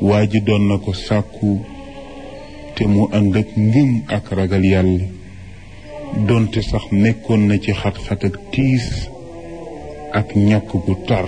waa ji doon na ko sàkku te mu ànd ak ngëm ak ragal yàlla donte sax nekkoon na ci xat-xat ak tiis ak ñàkk gu tar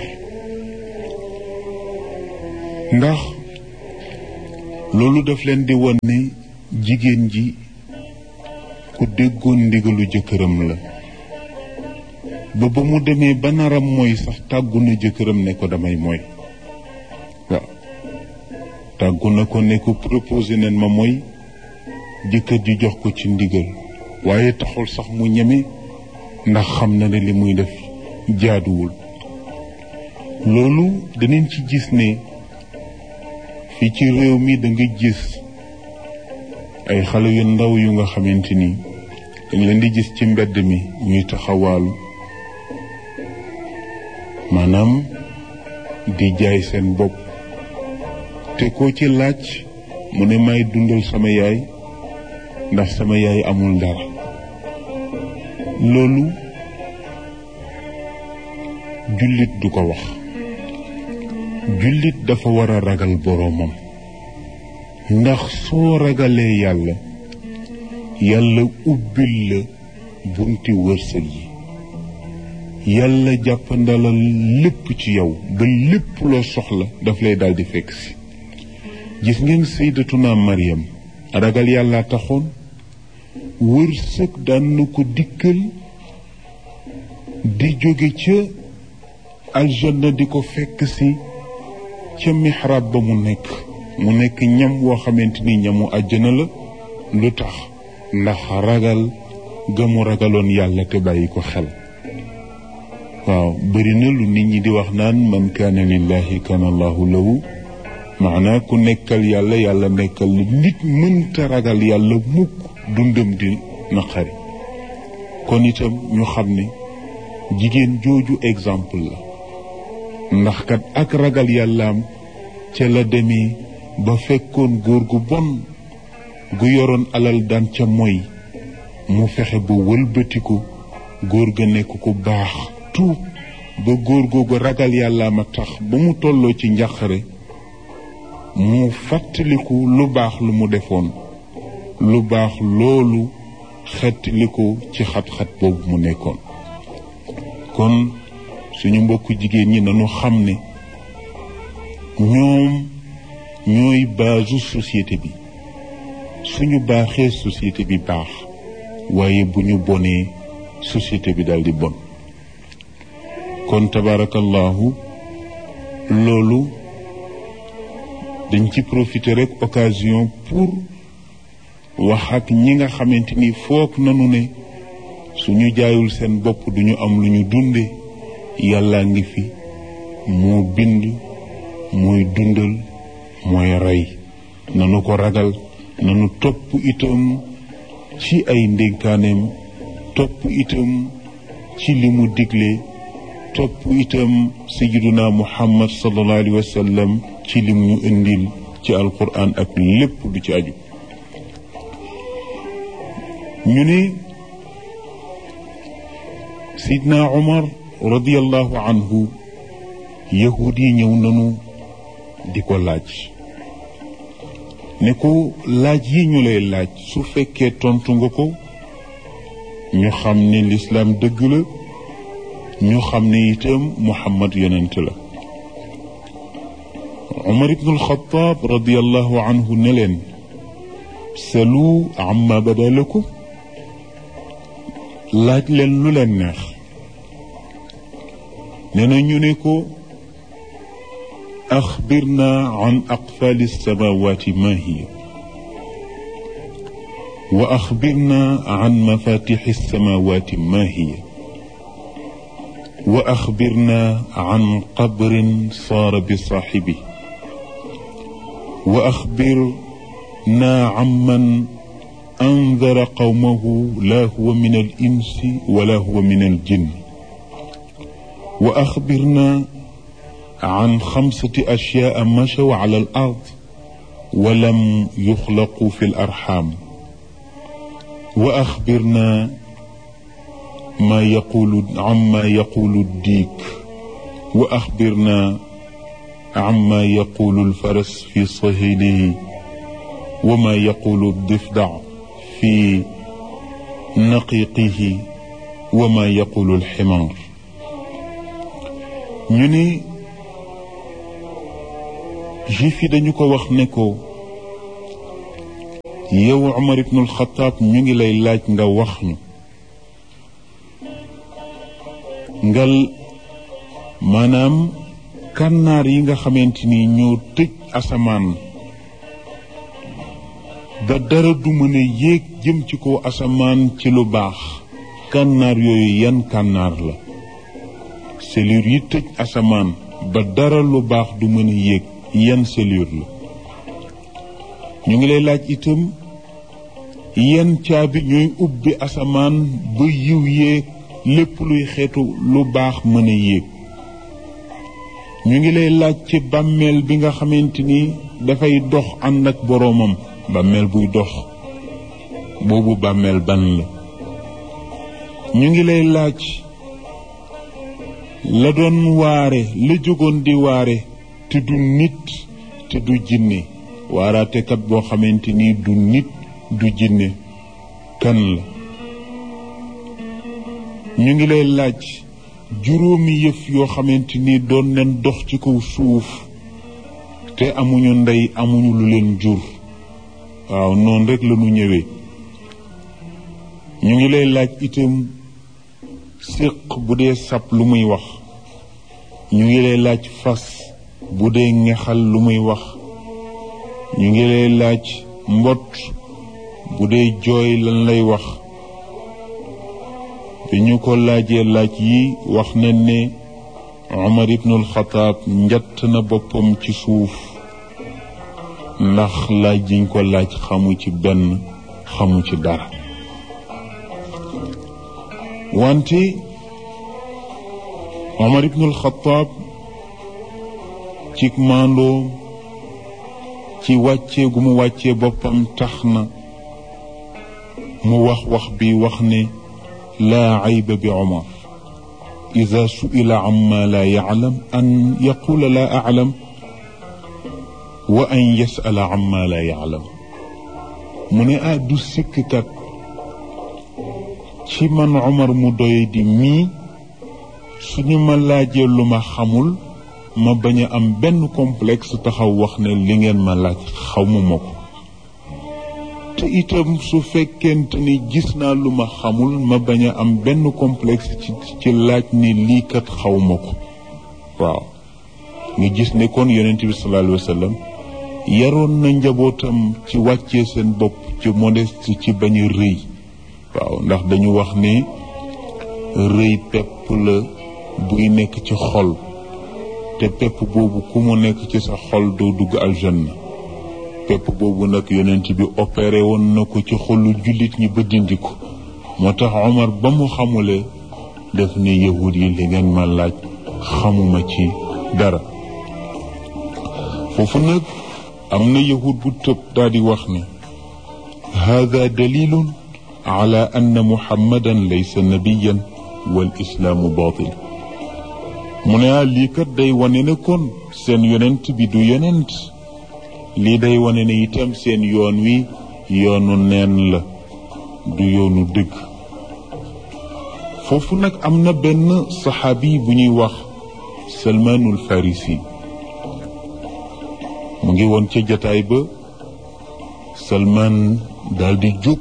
ndax loolu daf leen di won ne jigéen ji ku déggoon ndigalu jëkkëram la ba ba mu demee ba naram mooy sax tàggu na jëkkëram ne ko damay mooy waaw tàggu na ko ne ko proposé nen ma mooy jëkkër ji jox ko ci ndigal waaye taxul sax mu ñeme ndax xam na ne li muy def jaaduwul loolu danañ ci gis ne fii ci réew mi da nga gis ay xale yu ndaw yu nga xamante ni dañ leen di gis ci mbedd mi ñuy taxawaalu maanaam di jaay seen bopp te koo ci laaj mu ne may dundal sama yaay ndax sama yaay amul dara loolu jullit du ko wax jullit dafa war a ragal boroomam ndax soo ragalee yàlla yàlla ubbil la bunti wërsëg yi yàlla jàppandalal lépp ci yow ba lépp loo soxla daf lay daldi fekk si gis ngeen sayyidatuna Maryam ragal yàlla taxoon wërsëg daan na ko dikkal di jóge ca aljanna di ko fekk si ca mihrab ba mu nekk mu nekk ñam woo xamante ni ñamu àjjana la lu tax ndax ragal ga mu ragaloon yàlla te bàyyi ko xel waaw bëri na lu nit ñi di wax naan man kaana lillahi kaana allahu lahu maanaa ku nekkal yàlla yàlla nekkal li nit mënta ragal yàlla mukk dundam di naqari kon itam ñu xam ne jigéen jooju exemple la ndax kat ak ragal yàllaam ca la demee ba fekkoon góor gu bon gu yoroon alal daan ca moy mu fexe ba wëlbatiku góor ga nekk ku baax tuub ba góor googu ragal yàllaam a tax ba mu tolloo ci njàqare mu fàttaliku lu baax lu mu defoon lu baax loolu xettaliku ci xat-xat boobu mu nekkoon kon suñu mbokku jigéen ñi nañu xam ne ñoom ñooy baasu société bi suñu baaxee société bi baax waaye bu ñu bonee société bi daldi bon kon tabarakallahu loolu dañ ci profiter rek occasion pour wax ak ñi nga xamante ni foog nanu ne suñu jaayul seen bopp duñu am lu ñu dunde yàlla ngi fi moo bind mooy dundal mooy rey nanu ko ragal nanu topp itam ci ay ndénkaaneem topp itam ci li mu digle topp itam sayiduna muhammad sallallahu alayhi wa sallam ci lim ñu indil ci alquran ak lépp lu ci aju ñu ne sidna umar radiallahu anhu yahud yi ñëw nanu di ko laaj ne ko laaj yi ñu lay laaj su fekkee tontu nga ko ñu xam ne lislaam dëgg la ñu xam ne itam muhammad yonent la umar ibnu alxataab radiallahu anhu ne leen salu amma bada lakum laaj leen lu leen neex nee na ñu ne ko axbirna an aqfali alsamawati ma hiya wa axbirna an mafatixi alsamawati ma hiya wa axbirna an qabrin saara bi saaxibi wa axbirna amman أنذر قومه لا هو من الإنس ولا هو من الجن وأخبرنا عن خمسة أشياء مشوا على الأرض ولم يخلقوا في الأرحام وأخبرنا ما يقول عما يقول الديك وأخبرنا عما يقول الفرس في صهيله وما يقول الضفدع في نقيقه وما يقول الحمار ñu ni juif yi dañu ko wax ne ko yow Umar ibnul Xataab ñu ngi lay laaj nga wax ñu ngal maanaam kànnaar yi nga xamante ni ñoo tëj asamaan ba dara du mën a yéeg jëm ci kaw asamaan ci lu baax kànnaar yooyu yan kànnaar la cellule yi tëj asamaan ba dara lu baax du mën a yéeg yan cellule la ñu ngi lay laaj itam yan caabi ñooy ubbi asamaan ba yiw yéeg lépp luy xeetu lu baax mën a yéeg ñu ngi lay laaj ci bàmmeel bi nga xamante ni dafay dox ànd ak boroomam bàmmeel buy dox boobu bàmmeel ban la ñu ngi lay laaj la doon waare la jógoon di waare te du nit te du jinne waaraatekat boo xamante ni du nit du jinne kan la ñu ngi lay laaj juróomi yëf yoo xamante ni doon leen dox ci kaw suuf te amuñu ndey amuñu lu leen jur waaw noonu rek la ñu ñëwee ñu ngi lay laaj itam séq bu dee sab lu muy wax ñu ngi lay laaj fas bu dee ngexal lu muy wax ñu ngi lay laaj mbott bu dee jooy lan lay wax bi ñu ko laajee laaj yi wax na ne Umar ibnul Xataab njatt na boppam ci suuf ndax laaj yiñ ko laaj xamu ci benn xamu ci dara wante Omar ibnul Xataab ci maandoo ci wàccee gu mu wàccee boppam tax na mu wax wax bi wax ne laa ayba bi Omar ida suila amma laa yaclam an yaqula laa aclam wa an yasala amma laa yaclam mu ne ah du sikkkat ci man Omar mu doy di mii suñu ma laajee lu ma xamul ma bañ a am benn complexe taxaw wax ne li ngeen ma laaj xamuma ko te itam su fekkente ni gis naa lu ma xamul ma bañ a am benn complexe ci ci laaj ni lii kat xawma ko waaw nga gis ne kon yonent bi sallallahu alayhi wa sallam yaroon na njabootam ci wàccee seen bopp ci modeste ci bañ a rëy waaw ndax dañu wax ne rëy pepp la buy nekk ci xol te pepp boobu ku mu nekk ci sa xol doo dugg aljanna pepp boobu nag yonent bi opéré woon na ko ci xolu jullit ñi ba dindi ko moo tax Omar ba mu xamulee def ne yahud yi li ngeen ma laaj xamuma ci dara foofu nag am na yahud bu tëb daal di wax ne hada dalilun ala anna muhammadan laysa nabiyan wal islaamu baatil mu ne ah lii kat day wane ne kon seen yonent bi du yonent lii day wane ne itam seen yoon wi yoonu neen la du yoonu dëgg foofu nag am na benn saxaabi bu ñuy wax salmaanul farisi mu ngi woon ca jataay ba salmaan daal di jóg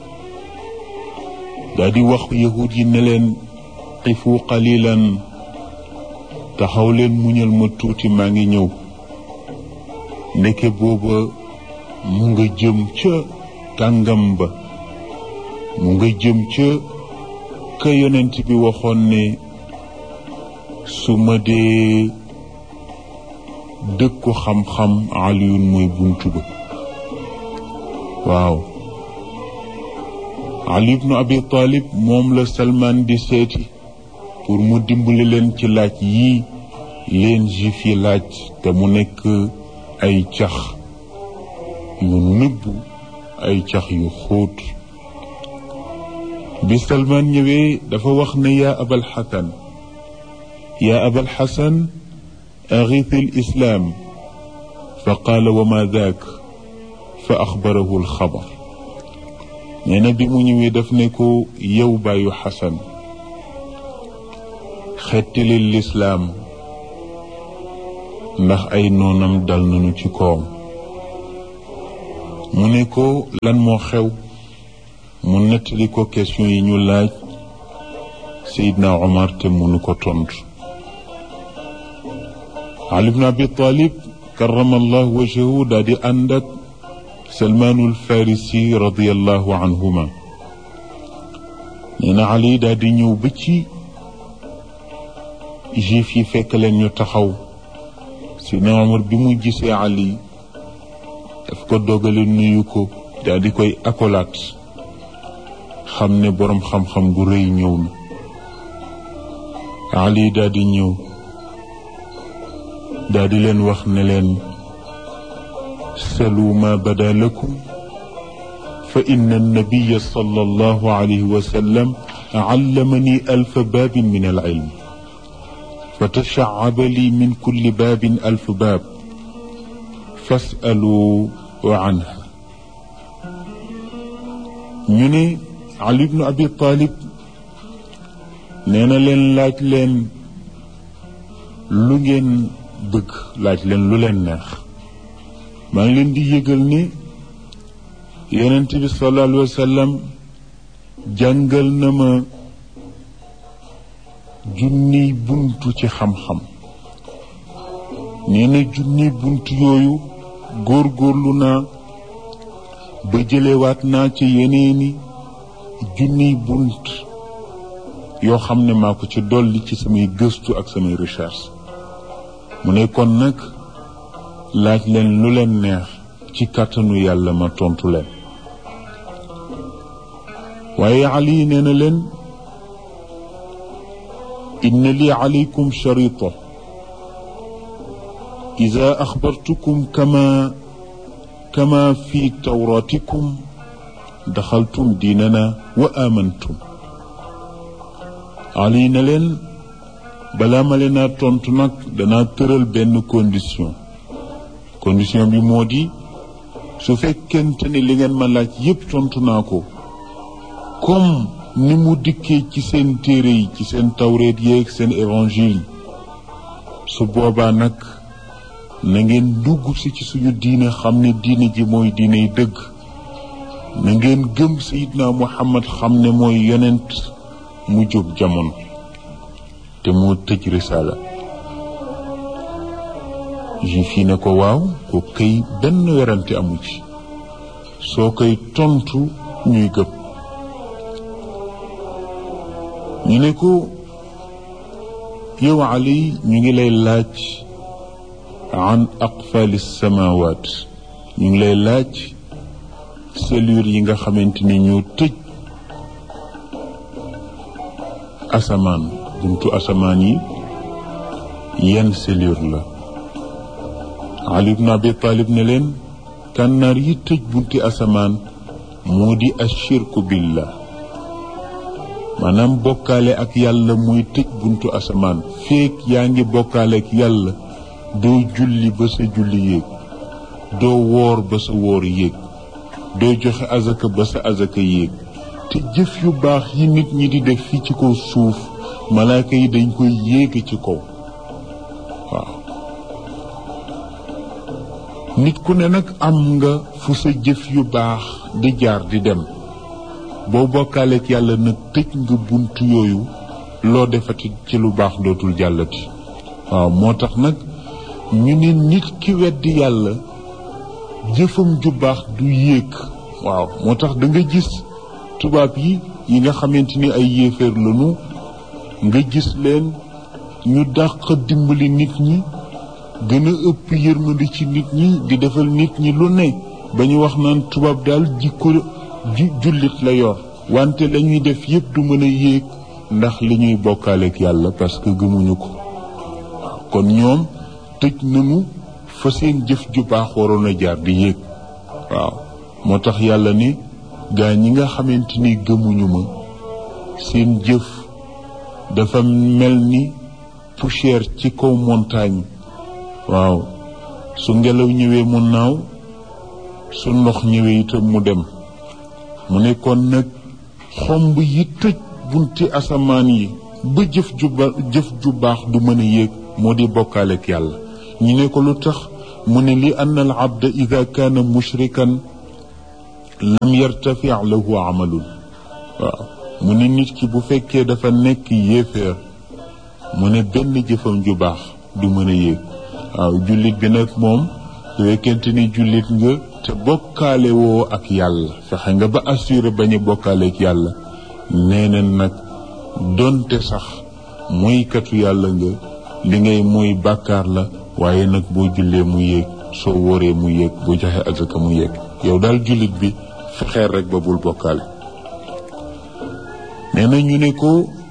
daal di wax yahud yi ne leen xifu qalilan taxaw leen muñal ma tuuti maa ngi ñëw ndeke booba mu nga jëm ca kàngam ba mu nga jëm ca ka yonent bi waxoon ne su ma dee dëkku xam-xam aliyun mooy buntu ba waaw ali ibnu abi talib moom la salman di seeti pour mu dimbali leen ci laaj yii leen juif yi laaj te mu nekk ay cax yu nëbb ay cax yu xóot bi salman ñëwee dafa wax ne yaa abal xasan yaa abal xasan أغث الإسلام فقال وما ذاك فأخبره الخبر nee na bi mu ñëwee daf ne ko yow bàyyu xasan xettali lislaam ndax ay noonam dal nañu ci kawam mu ne ko lan moo xew mu nettali ko question yi ñu laaj Seydina Omar te munu ko tontu Ali ibn Abi Talib karamallahu wajhahu daal di ànd ak Salmaanul Farisi radiyallahu anhuma nee na Ali daal di ñëw ba ci juif yi fekk leen ñu taxaw Seydina Omar bi mu gisee Ali daf ko dogale nuyu ko daal di koy akolaat xam ne boroom xam-xam gu rëy ñëw na Ali daal di ñëw daal di leen wax ne leen salu ma bada lakum fa inna annabiya sallallahu alayhi wa sallam allamani alfa baabin min alilm fa tashaaba li min kulli baabin alf baab fasalu anha ñu ne Ali ibnu Abi Talib nee na leen laaj leen lu ngeen bëgg laaj leen lu leen neex maa ngi leen di yëgal ni yonent bi sallallahu alayhi wa sallam jàngal na ma junniy buntu ci xam-xam nee na junniy buntu yooyu góorgóorlu naa ba jëlewaat naa ci yeneeni junniy bunt yoo xam ne maa ko ci dolli ci samay gëstu ak samay recherche mu ne kon nag laaj leen lu leen neex ci kàttanu yàlla ma tontu leen waaye Ali nee na leen inna li alaykum sharita ida axbartukum kama kama fi tawratikum daxaltum diinana wa amantum Ali na leen balaa ma leen a tontu nag danaa tëral benn condition condition bi moo di su fekkente ne li ngeen ma laaj yépp tontu naa ko comme ni mu dikkee ci seen téere yi ci seen tawreet yeeg seen évangile su boobaa nag na ngeen dugg si ci suñu diine xam ne diine ji mooy diiney dëgg na ngeen gëm sayidna muhammad xam ne mooy yonent mu jóg jamono te moo tëj risaala juif yi ne ko waaw ko kay benn werante amu ci soo koy tontu ñuy gëm ñu ne ko yow Ali ñu ngi lay laaj an aqfali samawaat ñu ngi lay laaj cellule yi nga xamante ni ñoo tëj asamaan buntu asamaan yi yenn cellule la Ali ibn Abi Talib ne leen kànnaar yi tëj bunti asamaan moo di ashirku billah maanaam bokkaale ak yàlla muy tëj buntu asamaan feek yaa ngi bokkaale ak yàlla doo julli ba sa julli yéeg doo woor ba sa woor yéeg doo joxe azaka ba sa azaka yéeg te jëf yu baax yi nit ñi di def fii ci kaw suuf malaaka yi dañ koy yéege ci kaw waaw nit ku ne nag am nga fu sa jëf yu baax di jaar di dem boo bokkaaleek yàlla nag tëj nga bunt yooyu loo defati ci lu baax dootul jàllati waaw moo tax nag ñu ne nit ki weddi yàlla jëfam ju baax du yéeg waaw moo tax da nga gis tubaab yi yi nga xamante ni ay yéeféer lañu nga gis leen ñu dàq dimbali nit ñi gën a ëpp yërmandi ci nit ñi di defal nit ñi lu ne ba ñu wax naan tubaab daal jikko jullit la yor wante lañuy def yépp du mën a yéeg ndax li ñuy bokkaaleek yàlla parce que gëmuñu ko waaw kon ñoom tëj nañu fa seen jëf ju baax waroon a jaar di yéeg waaw moo tax yàlla ni gaa ñi nga xamante ni gëmuñu ma seen jëf dafa mel ni poussière ci kaw montagne waaw su ngelaw ñëwee mu naaw su ndox ñëwee itam mu dem mu ne kon nag xomb yi tëj bunti asamaan yi ba jëf ju ba jëf ju baax du mën a yéeg moo di bokkaaleek yàlla ñu ne ko lu tax mu ne li anna al abda ida kaana mushrikan lam yartafi lahu amalun waaw mu ne nit ki bu fekkee dafa nekk yéeféer mu ne benn jëfam ju baax du mën a yéeg waaw jullit bi nag moom su fekkente ni jullit nga te bokkaale woo ak yàlla fexe nga ba assuré bañ a bokkaale ak yàlla nee na nag donte sax moykatu yàlla nga li ngay mooy bàkkaar la waaye nag boo jullee mu yéeg soo wóoree mu yéeg boo joxe azaka mu yéeg yow daal jullit bi fexeel rek ba bul bokkaale nee na ñu ne ko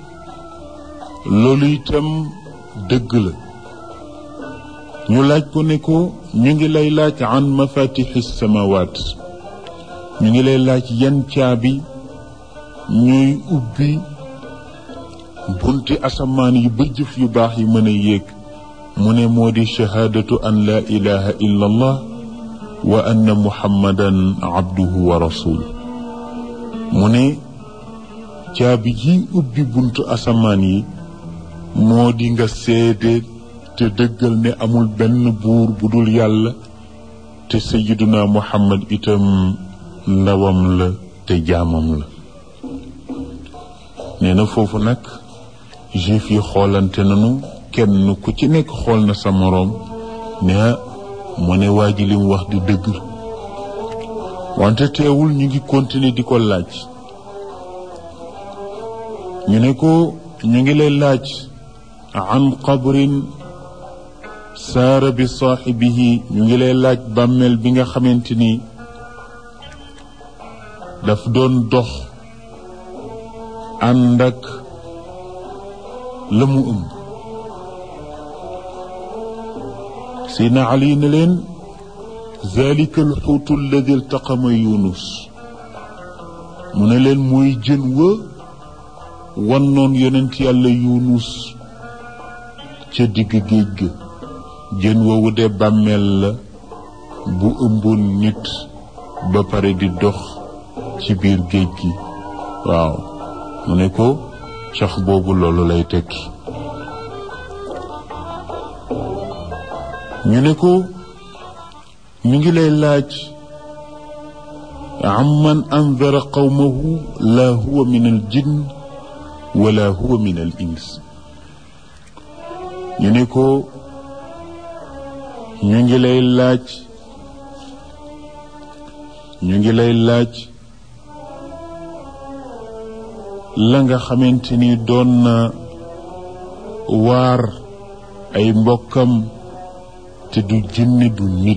loolu itam dëgg la ñu laaj ko ne ko ñu ngi lay laaj an mafatixi samawaat ñu ngi lay laaj yan caabi ñooy ubbi bunti asamaan yi ba jëf yu baax yi mën a yéeg mu ne moo di shahaadatu an laa ilaha illa allah wa anna muhammadan abduhu wa rasul mu ne caabi ji ubbi buntu asamaan yi moo di nga seede te dëggal ne amul benn buur bu dul yàlla te sayiduna muhammad itam ndawam la te jaamam la nee na foofu nag juif yi xoolante nanu kenn ku ci nekk xool na sa moroom ne mu ne waa ji li mu wax di dëgg wante teewul ñu ngi continuer di ko laaj ñu ne ko ñu ngi lay laaj an qabrin saara bi saaxibihi ñu ngi lay laaj bàmmeel bi nga xamante ni daf doon dox ànd ak la mu ëmb sina ali ne leen zalika alxuutu alladi iltaqama yunus mu ne leen mooy jën wa wannoon yonent yàlla yunus ca digg géej ga jën woowu de bàmmeel la bu ëmboon nit ba pare di dox ci biir géej gi waaw mu ne ko cax boobu loolu lay tekki ñu ne ko ñu ngi lay laaj amman andara qawmahu la huwa min al jinn wala huwa min al ins ñu ne ko ñu ngi lay laaj ñu ngi lay laaj la nga xamante ni doon na waar ay mbokkam te du jinne du nit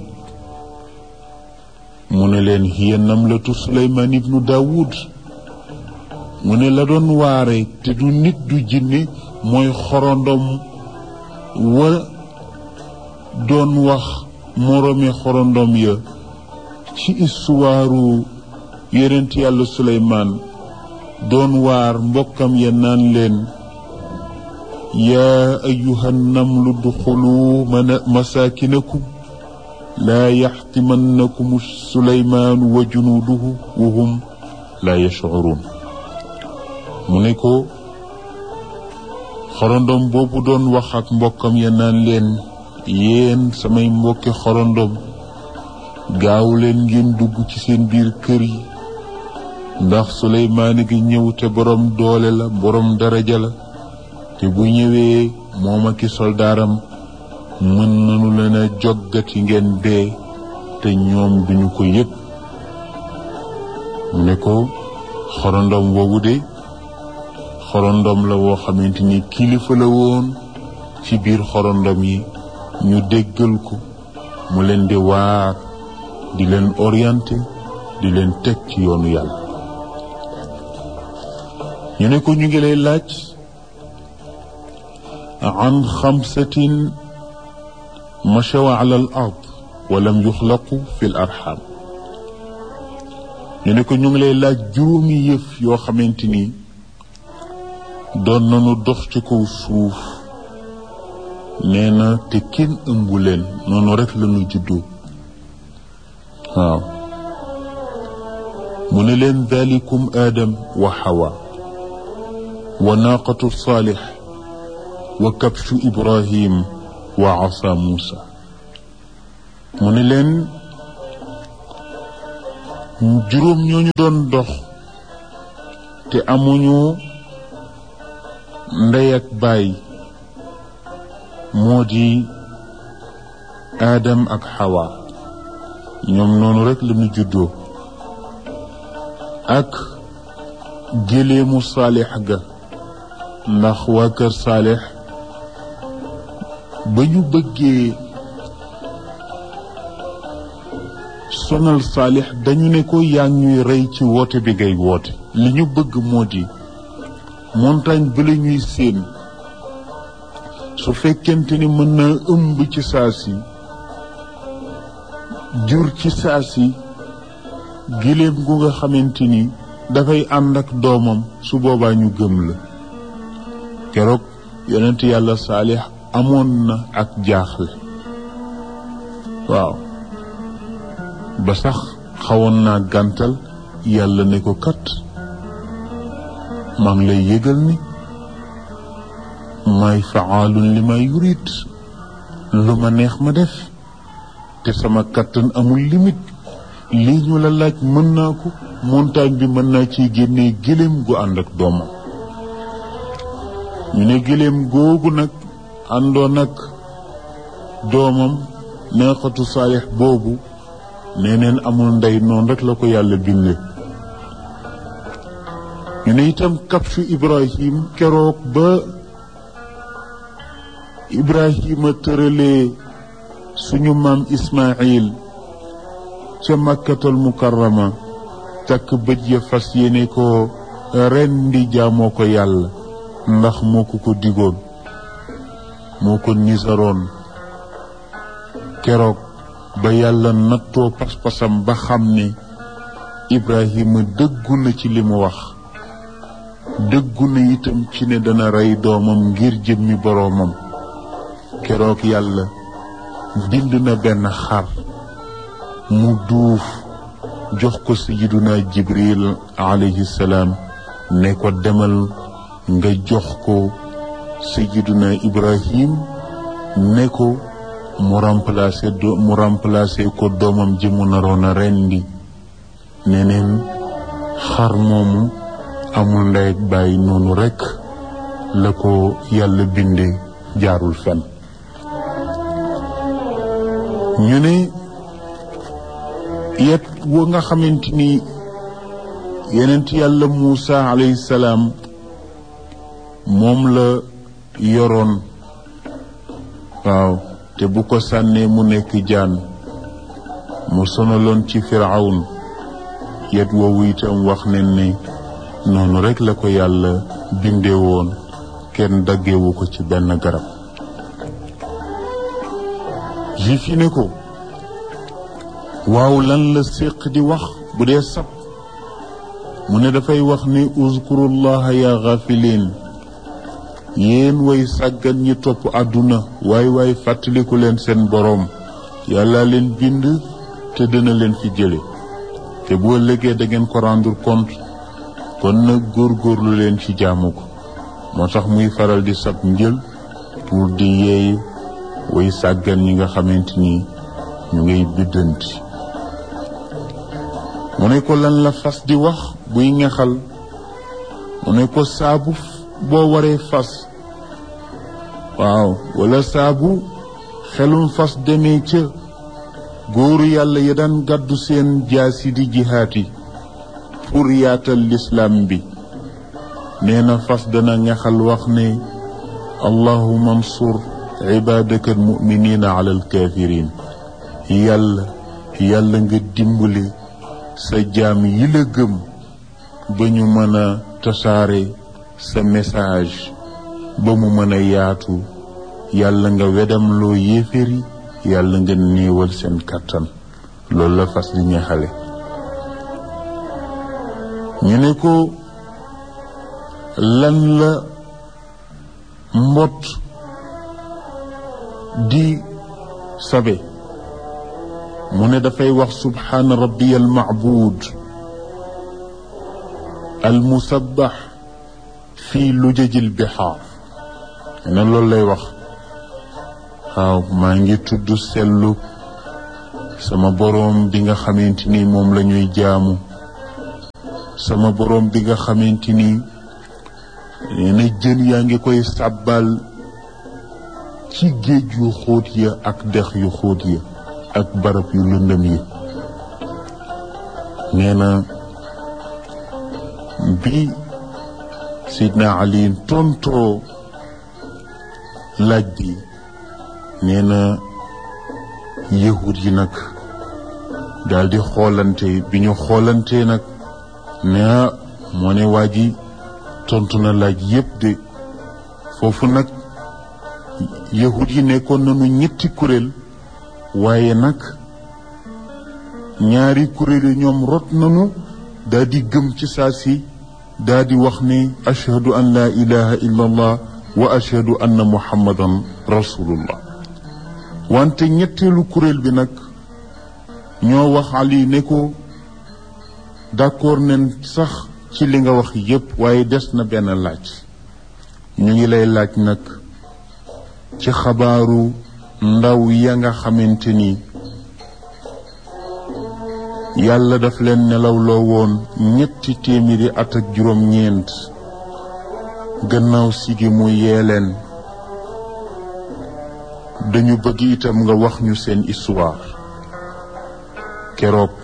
mu ne leen hiya namlatu suleymaan ibnu daawud mu ne la doon waare te du nit du jinne mooy xorondom wa doon wax moroomi xorondom ya ci istuwaaru yonent yàlla suleymaan doon waar mbokkam ya naan leen yaa ayuha namlu duxulu masaakinakum laa yaxtimannakum suleymaanu wa junuuduhu wa hum laa yashcuruun mu ne ko xorondom boobu doon wax ak mbokkam ya naan leen yéen samay mbokki xorondom gaaw leen ngeen dugg ci seen biir kër yi ndax suleymaan gi ñëw te borom doole la borom daraja la te bu ñëwee moom ak i soldaaram mën nañu leen a joggati ngeen dee te ñoom duñu ko yëg mu ne ko xorondom woowu de xorondom la woo xamante ni kilifa la woon ci biir xorondom yi ñu déggal ko mu leen di waar di leen orienté di leen teg ci yoonu yàlla ñu ne ko ñu ngi lay laaj an xamsatin machaw ala al ard walam yuxlaqu fi l arxam ñu ne ko ñu ngi lay laaj juróomi yëf yoo xamante ni doon nañu dox ci kaw suuf nee na te kenn ëmbu leen noonu rek la ñu juddoo waaw mu ne leen dalikum aadam wa xawa wa naaqatu saalix wa kabshu ibrahim wa asa muusa mu ne leen juróom ñooñu doon dox te amuñu ndey ak baay moo di aadam ak xawa ñoom noonu rek la ñu juddoo ak géléemu saalix ga ndax waa kër saalix ba ñu bëggee sonal saalix dañu ne ko yaa ñuy rey ci woote bi ngay woote li ñu bëgg moo di montagne ba la ñuy séen su fekkente ni mën na ëmb ci saa si jur ci saa si giléem gu nga xamante ni dafay ànd ak doomam su boobaa ñu gëm la keroog yonent yàlla saalix amoon na ak jaaxle waaw ba sax xawoon naa gàntal yàlla ne ko kat maa ngi lay yëgal ni may faalun li may yurit lu ma neex ma def te sama kattan amul limite lii ñu la laaj mën naa ko montagne bi mën naa ciy génnee gëléem gu ànd ak doomam ñu ne gëléem googu nag àndoon ak doomam neexatu saalix boobu nee neen amul ndey noonu rek la ko yàlla binde ñu ne itam kapsu ibrahim keroog ba ibrahima tëralee suñu maam ismail ca makkatal mukarrama takk bëj ya fas yéene ko ren di jaamoo ko yàlla ndax moo ko ko digoon moo ko nisaroon keroog ba yàlla nattoo pas-pasam ba xam ne ibrahima dëggu na ci li mu wax dëggu na itam ci ne dana rey doomam ngir jëmmi boroomam keroog yàlla bind na benn xar mu duuf jox ko sayiduna jibril alayhi salaam ne ko demal nga jox ko sayiduna ibrahim ne ko mu remplacer do mu remplacer ko doomam ji mu naroon a rendi neneen xar moomu amul ndey ak bàyyi noonu rekk la ko yàlla binde jaarul fen ñu ne yet wa nga xamante ni yenent yàlla Muusa alayhi salaam moom la yoroon waaw te bu ko sànnee mu nekk jaan mu sonaloon ci firawn yet woowu itam wax nen ne noonu rekk la ko yàlla bindee woon kenn daggewu ko ci benn garab juif yi ne ko waaw lan la séq di wax bu dee sab mu ne dafay wax ni uzkurullaha ya gafilin yéen way sàggan ñi topp àdduna waay waay fàttaliku leen seen boroom yàlla leen bind te dina leen fi jële te bu ëllëgee da ngeen ko rendre compte kon nag góorgóorlu leen ci jaamu ko moo tax muy faral di sab njël pour di yeey way sàggan ñi nga xamante ni ñu ngay biddanti mu ne ko lan la fas di wax buy ngexal mu ne ko saabu boo waree fas waaw wala saabu xelum fas demee ca góoru yàlla ya daan gàddu seen jaasi di jihaati pour yaatal lislaam bi nee na fas dana ngexal wax ne allahuma ansur ibaadaka almuminina ala alkafirin yàlla yàlla nga dimbali sa jaam yi la gëm ba ñu mën a tasaare sa message ba mu mën a yaatu yàlla nga wedam loo yéeféri yàlla nga néewal seen kàttan loolu la fas di ñaxale ñu ne ko lan la mbott di sabe mu ne dafay wax subhaana rabbiya almacbuud almusabbax fii lujaji lbixaar ne loolu lay wax waaw maa ngi tudd sellu sama boroom bi nga xamante ni moom la ñuy jaamu sama boroom bi nga xamante ni nee na jën yaa ngi koy sàbbal ci géej yu xóot ya ak dex yu xóot ya ak barab yu lëndëm yi nee na bi Sidna Ali tontoo laaj bi nee na yahud yi nag daal di xoolante bi ñu xoolante nag ne moo ne waa ji tontu na laaj yépp de foofu nag yahud yi nekkoon nañu ñetti kuréel waaye nag ñaari kuréel yi ñoom rot nañu daal di gëm ci saa si daal di wax ne ashhadu an laa ilaha illa allah wa ashhadu anna muhammadan rasulullah wante ñetteelu kuréel bi nag ñoo wax ali ne ko d'accord nen sax ci li nga wax yépp waaye des na benn laaj ñu ngi lay laaj nag ci xabaaru ndaw ya nga xamante ni yàlla daf leen nelawloo woon ñetti téeméeri at ak juróom-ñeent gannaaw sigi mu yee leen dañu bëgg itam nga wax ñu seen histoire keroog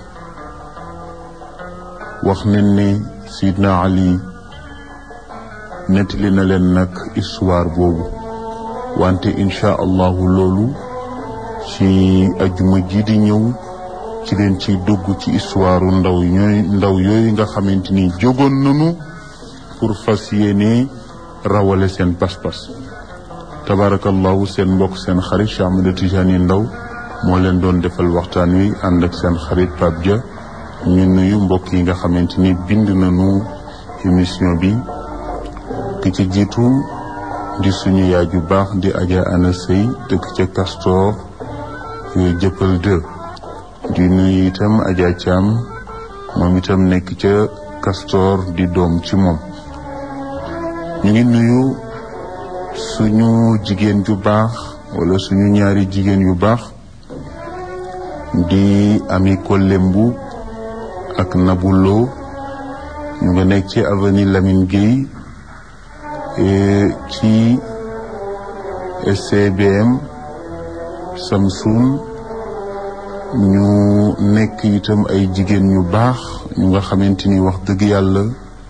wax nañ ne Sidna Ali nettali na leen nag histoire boobu wante incha allahu loolu ci ajuma ji di ñëw ci leen ci dugg ci histoire ndaw ñooy ndaw yooyu nga xamante ni jógoon nañu pour fas yéene rawale seen pas-pas tabarakallahu seen mbokk seen xarit Cheikh Ahmed Tidiane Ndaw moo leen doon defal waxtaan wi ànd ak seen xarit Pape Dia ñu nuyu mbokk yi nga xamante ni bind nañu émission bi ki ci jiitu di suñu yaay ju baax di Adja Ana Sey dëkk ca Castor yooyu jëppal deux di nuyu itam Adja Thiam moom itam nekk ca Castor di doom ci moom ñu ngi nuyu suñu jigéen ju baax wala suñu ñaari jigéen yu baax di ami Kolembu ak Nabulo ñu nga nekk ci avenue Lamine Gueye ci SCBM Samsung ñu nekk itam ay jigéen ñu baax ñu nga xamante ni wax dëgg yàlla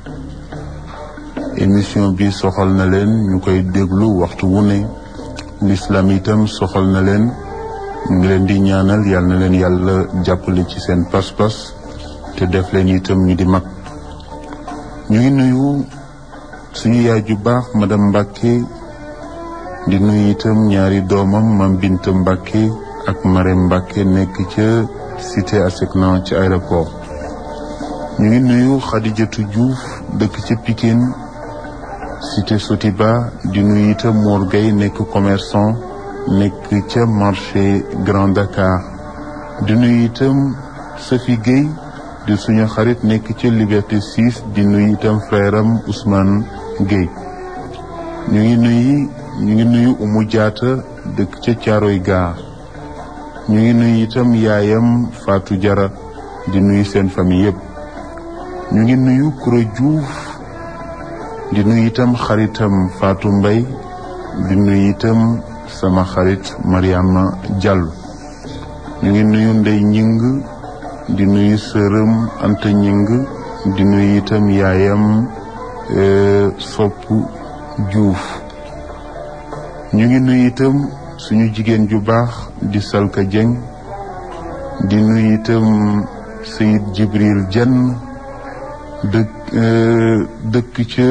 émission bi soxal na leen ñu koy déglu waxtu wu ne l'islam itam soxal na leen ñu ngi leen di ñaanal yal na leen yàlla jàppale ci seen pas-pas te def leen itam ñu di mag ñu ngi nuyu suñu yaay ju baax madame Mbacke di nuyu itam ñaari doomam mam Binta Mbacke ak Marème Mbacke nekk ca cité ASECNA ci aéroport ñu ngi nuyu Khadijatou Diouf dëkk ca Pikine cité Sotiba di nuyu itam Mor Gueye nekk commerçant nekk ca marché Grand Dakar di nuyu itam Sophie Gueye di suñu xarit nekk ca Liberté 6 di nuyu itam frère am Ousmane Gueye ñu ngi nuyu ñu ngi nuyu Umu Jaata dëkk ca Caaroy Gaar ñu ngi nuyu itam yaayam Fatou Jara di nuyu seen famille yëpp ñu ngi nuyu Kura Diouf di nuyu itam xaritam Fatou Mbay di nuyu itam sama xarit Mariama Diallo ñu ngi nuyu Ndey Ñing di nuyu sërëm Anta Ñing di nuyu itam yaayam Sopp Diouf ñu ngi nuyu itam suñu jigéen ju baax di Salka Dieng di nuyu itam Sayid Jibril Jenn dëkk dëkk ca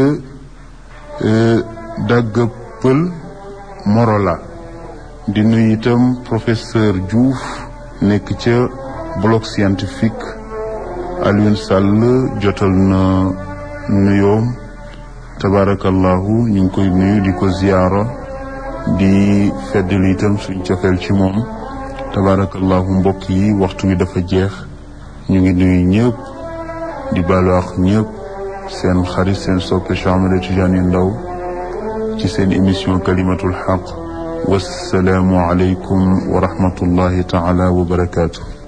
dagga pël Morola di nuyu itam professeur Diouf nekk ca bloc scientifique Alioune Sall jotal na nuyoom tabarakallahu ñu ngi koy nuyu di ko ziyaara di feddali itam suñ cofeel ci moom tabarakallahu mbokk yi waxtu wi dafa jeex ñu ngi nuyu ñëpp di baalu ak ñëpp seen xarit seen soppe Cheikh Ahmed Tidiane Ndao ci seen émission kalimatul xaq wassalaamu aleykum wa rahmatullahi taala wa barakaatu